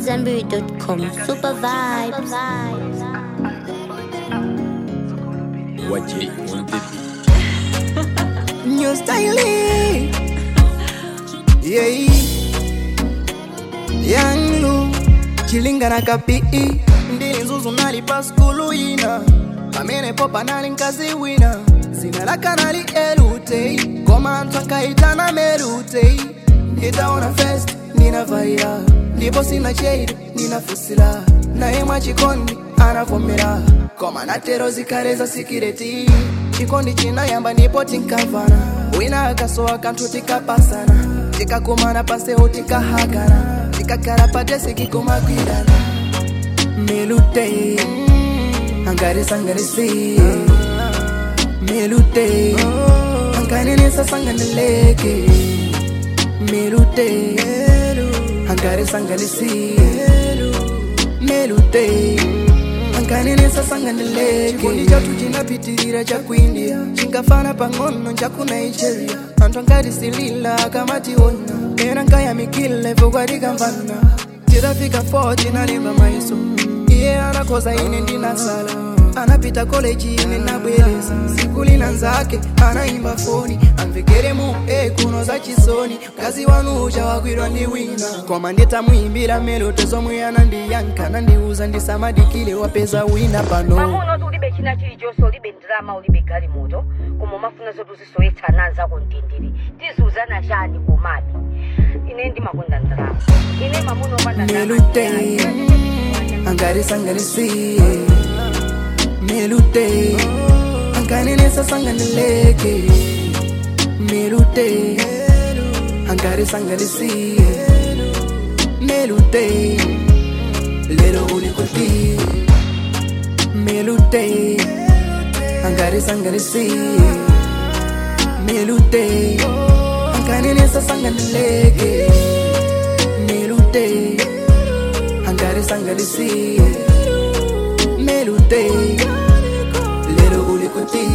AmadZanbury.com. Super vibes. Waje on the beat. New style. Yeah. Young Lu. Chilinga na kapi. Ndini nzuzu nalipa skulu ina. Pamene popa nali nkazi wina. Zina laka nali elute. Koma anthu ankaitana merute. Nditaona fest, nina vaira. Ndipo sina shade, nina fusila. Naye mwachikondi, anavomera. Koma natero zikale za sikireti. Chikondi chinayamba ndipo tinkamvana. Wina akasowa kanthu tikapasana. Tikakumana paseho tikahagana. Tikakhala padesi kikumakwidana. Melute. Angare sangarisi. Melute. Anganenesa sanganeleke. Melute. Angare sangalisi. Melute. Anganenesa sanganeleke. Chikondi chathu chinapitirira chakuindia. Chinkafana pang'ono chaku Nigeria. Anthu angatisilila akamationa. Ena nkayamikila ivo kwatikamvana. Tidafika 4 tinalimba maiso. Iye anakoza ine ndinasala. Anapita koleji ine nabwereza. Siku lina nzake anaimba foni. Amvekere mu e kuno za chisoni. Kazi wanu ucha wakwirwa ndi wina. Koma nditamuimbira melodi zomwe anandiyankha nandiuza ndisamadikile wapeza wina pano. mamuno ti ulibe china chilichonse ulibe ndalama ulibe galimoto koma umafuna zoti uzisoyethana anzako mtendere tiziuzana chani komabe ine ndimakonda ndalama ine mamuno opanda Melute. Angare sangalisi. Melute. Anganenesa sanganeleke. Melute. Angare sangalisi. Melute. Lero ulikoti. Melute. Angare sangalisi. Melute. Anganenesa sanganeleke. Melute. Angare sangalisi. Melute. Lero ulikoti.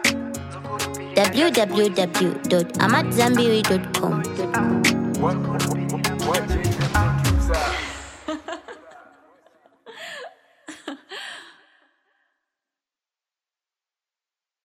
www.amadzanbury.com.